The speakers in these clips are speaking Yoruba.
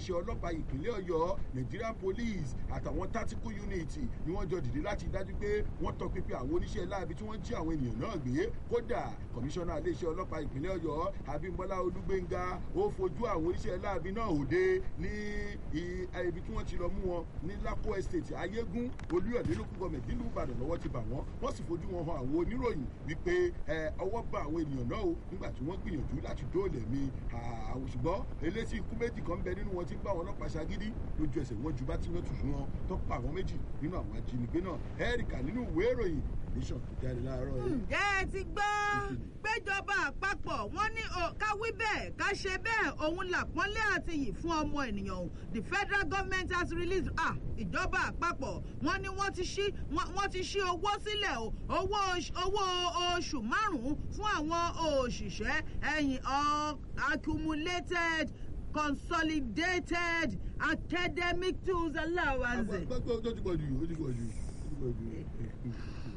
iléeṣẹ́ ọlọ́pàá ìpínlẹ̀ ọ̀yọ́ nigerian police àtàwọn tactical unit ni wọ́n jọ dìde láti dájú pé wọ́n tọpinpin àwọn oníṣẹ́ láabi tí wọ́n jí àwọn ènìyàn náà gbé kódà kọmíṣánná iléeṣẹ́ ọlọ́pàá ìpínlẹ̀ ọ̀yọ́ abímbọ́lá olúgbénga ó fojú àwọn oníṣẹ́ láabi náà òde ní ibi tí wọ́n ti lọ mú wọn ní lako estate ayégún olúyọ̀lé lókùn gọọmẹ̀ntì nílùú ìbàdàn lọ́wọ́ ti bà wọ́n wọ́n sì fojú wọn hàn àwọn oníròyìn wípé ọwọ́ bá àwọn ènìyàn náà o nígbà tí wọ́n gbìyànjú láti dóòlẹ̀ mi àwọn ṣùgbọ́n eléyìí ikú méjì kan bẹ nínú wọn tí ń bá wọn ọlọ́pàá ṣagídí lójú ẹsẹ̀ wọn ju bá tí wọ́n tù fún wọn tó pa àwọn méjì nínú àwọn ajínigbé náà ẹ́ríkà nínú ìwé ìròyìn nation tó jáde láàárọ̀ yìí. ǹjẹ́ ẹ ti gbọ́ péjọba àpapọ̀ wọ́n ní ká wí bẹ́ẹ̀ ká ṣe bẹ́ẹ̀ òun làpọ́nlé àti yìí fún ọmọ ènìyàn o the federal government has released ah ìjọba àpapọ̀ wọ́n ní wọ́n ti ṣí wọ́n ti ṣí owó sílẹ̀ o owó owó oṣù márùn-ún fún àwọn òṣìṣẹ́ ẹ̀yìn accumulated consolidated academic tools allowance. gbogbo ó ti pọ̀ jù ó ti pọ̀ jù ó ti pọ̀ jù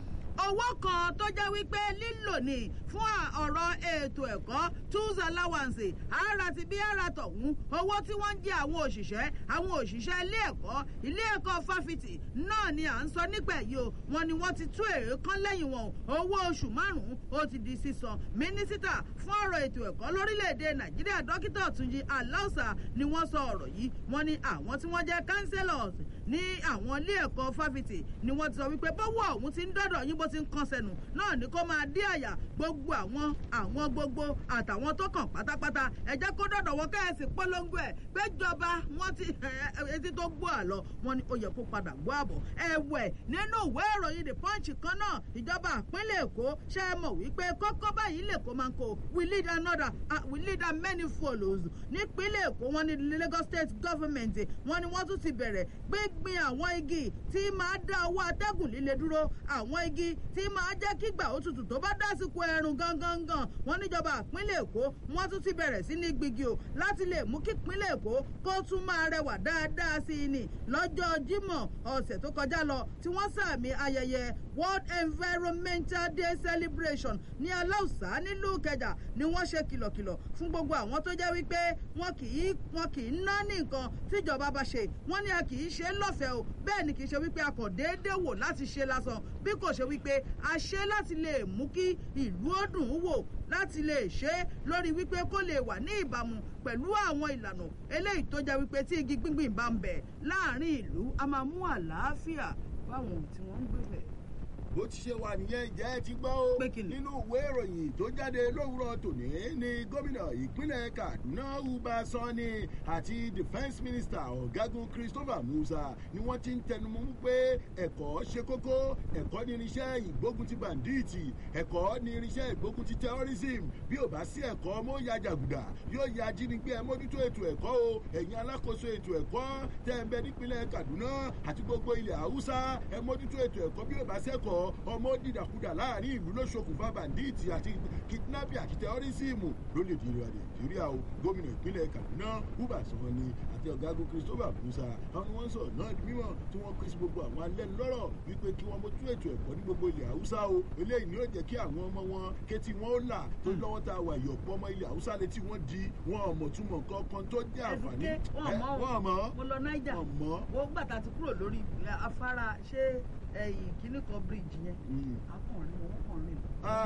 owó kan tó jẹ́ wípé lílò ní fún ọ̀rọ̀ ètò ẹ̀kọ́ tools allowance ara ti bí ara tọ̀hún owó tí wọ́n ń jẹ́ àwọn òṣìṣẹ́ àwọn òṣìṣẹ́ ilé ẹ̀kọ́ ilé ẹ̀kọ́ fáfitì náà ni à ń sọ nípa èyí o wọn ni wọ́n ti tú èrè kan lẹ́yìn wọn owó oṣù márùn-ún ó ti di sísan mínísítà fún ọ̀rọ̀ ètò ẹ̀kọ́ lórílẹ̀‐èdè nàìjíríà dókítà túnjí aláùsà ni wọ́n sọ ọ̀rọ̀ yìí wọ́n ní àwọn tí wọ́n jẹ́ councillors ní àwọn ilé ẹ̀kọ́ fáfitì ni wọ́n ti sọ wípé bọ́wọ́ ọ̀hún ti ń dọ́dọ̀ yín bó ti ń kan sẹ́nu náà ní kó máa dí àyà gbogbo àwọn àwọn gbogbo àtàwọn tó kàn pátápátá ẹ jẹ́ kó dọ̀dọ̀ wọ́n kẹ́hìnsì polongo ẹ̀ péjọba wọ́n ti etí tó gbọ́ àlọ́ wọn ni ó yẹ kó padà gbọ́ àbọ̀ ẹ̀wẹ̀ nínú ìwé ìròyìn the punch kan náà ìjọba àpínlẹ̀ èkó ṣe é mọ̀ wípé kókó báyìí lè kó máa ń kó we lead another uh, we lead and many follows nípínlẹ̀ èkó wọn ní lagos state government wọn ni wọ́n tún ti bẹ̀rẹ̀ gbígbin àwọn igi tí máa dá owó atẹ́gùn líle dúró àwọn igi tí máa jẹ́ kí gbà òtútù tó bá dásìkò ẹ̀rùn gangan wọn níjọba ìpínlẹ̀ èkó wọ́n tún ti bẹ̀rẹ̀ sí ní gbígi o láti lè mú kí ìpínlẹ̀ èkó kó tún máa rẹwà dáadáa sí i ní lọ́jọ́ jímọ̀ ọ̀sẹ̀ tó kọjá lọ tí wọ́n sàmì ayẹyẹ world environmental day celebration ní aláùsá nílùú kẹjà ni wọ́n ṣe kìlọ̀kìlọ̀ fún gbogbo àwọn tó jẹ́ wípé wọn kì í wọn kì í ná ní nǹkan tíjọba bá ṣe wọ́n ní a kì í ṣe lọ́fẹ̀ẹ́ o bẹ́ẹ̀ ni kì í ṣe wípé a kàn déédéé wò láti ṣe lásán bí kò ṣe wípé a ṣe láti lè mú kí ìlú ó dùn ún wò láti lè ṣe é lórí wípé kó lè wà ní ìbámu pẹ̀lú àwọn ìlànà eléyìí tó jẹ́ wípé tí igi gbíngbìn bá ń bẹ̀ láàrin ìlú a máa mú àlàáfíà fáwọn tí wọ́n ń gbé bẹ̀ bó ti ṣe wà nìyẹn ìjẹ́ ẹ ti gbọ́ ó nínú ìwé ìròyìn tó jáde lówùrọ̀ tòní ní gómìnà ìpínlẹ̀ kaduna uba sani àti defence minister ọ̀gágun christopher musa ni wọ́n ti ń tẹnumọ́ pé ẹ̀kọ́ ṣe kókó ẹ̀kọ́ ní irinṣẹ́ ìgbógun ti banditi ẹ̀kọ́ ní irinṣẹ́ ìgbógun ti terrorism bí ò bá sí ẹ̀kọ́ mọ́ ya jàgùdà yóò ya ajínigbé ẹ mójútó ètò ẹ̀kọ́ o ẹ̀yin alákòóso ètò ẹ̀kọ́ tẹ́ ẹ bẹ nípínlẹ̀ kaduna àti gbogbo ilẹ̀ haúsá ẹ mójútó ètò ẹ̀kọ́ bí ò bá sẹ́kọ̀ọ́ ọmọ dìdàkudà láàrin ìlú ló ṣokùnfà bàndíìtì àti kidnapping àti tẹọrísìmù lórílẹ̀‐èdè nàìjíríà o gómìnà ìpínlẹ̀ kaduna uba sanni àti ọ̀gágun christopher musa àwọn wọn sọ̀rọ̀ náà di mímọ̀ tí wọ́n pèsè gbogbo àwọn alẹ́nulọ́rọ̀ wípé kí wọ́n mójú ètò ẹ̀kọ́ ní gbogbo ilẹ̀ haúsá o eléyìí ni ó jẹ́ kí àwọn ọmọ wọn kétí wọn ó là tó lọ́wọ́ tá a wà ìyọ̀pọ̀ ọmọ ilẹ̀ haúsá létí wọ́n di wọn ọmọ túmọ̀ kankan tó jẹ́ àǹfààní wọn mọ̀ mo lọ náíjà wo gbàtà ti kúrò lórí afárá ṣé ẹyìn kínní kan bíríìjì yẹn akọrin wọn kàn rìn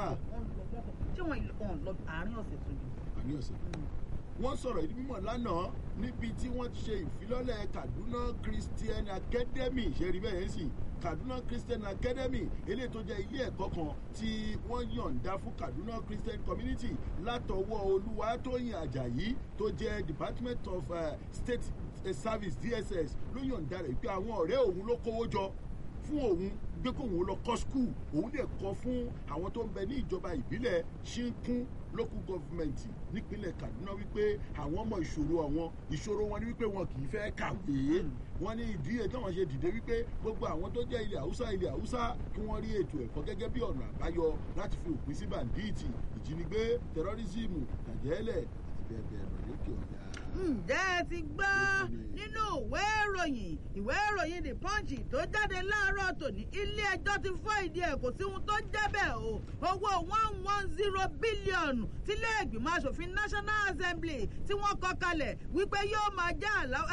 ṣé wọn lọ àárín ọ̀sẹ̀ tó di. àárín ọ̀sẹ̀ wọ́n sọ̀rọ̀ ìdí mímọ̀ lánàá níbi tí wọ́n ti ṣe ìfilọ́lẹ̀ kaduna christian academy ṣe rí bẹ́ẹ̀ sì kaduna christian academy eléyìí tó jẹ́ ilé ẹ̀kọ́ kan tí wọ́n yọ̀ǹda fún kaduna christian community látọwọ́ olúwatóyìn ajayi tó jẹ́ department of uh, state service dss ló yọ̀ǹda rẹ̀ pé àwọn ọ̀rẹ́ òun ló kówó jọ fún òun gbé kóun lọ kọ́ skul òun lè kọ́ fún àwọn tó ń bẹ ní ìjọba ìbílẹ̀ ṣínkún local government nípínlẹ̀ kaduna wípé àwọn ọmọ ìṣòro àwọn ìṣòro wọn ni wípé wọn kì í fẹ́ kàwé wọn ní ìdí ètò àwọn ṣe dìde wípé gbogbo àwọn tó jẹ́ ilẹ̀ haúsá ilẹ̀ haúsá kí wọ́n rí ètò ẹ̀kọ́ gẹ́gẹ́ bí ọ̀nà àbáyọ láti fi òpin sí bàǹdíìtì ìjínigbé tẹrọrísìmù tàjẹ́lẹ̀ àti bẹ́ẹ̀ bẹ́ẹ̀ lọ lókè ọ̀yà ǹjẹ́ ẹ ti gbọ́ nínú ìwé ìròyìn ìwé ìròyìn the punch tó jáde láàárọ̀ tòní ilé ẹjọ́ ti fọ́ ìdí ẹ̀ kò sí ohun tó ń jẹ́ bẹ́ẹ̀ o owó one one zero bílíọ̀nù tílé ìgbìmọ̀ asòfin national assembly tí wọ́n kọ́ kalẹ̀ wípé yóò máa já àlá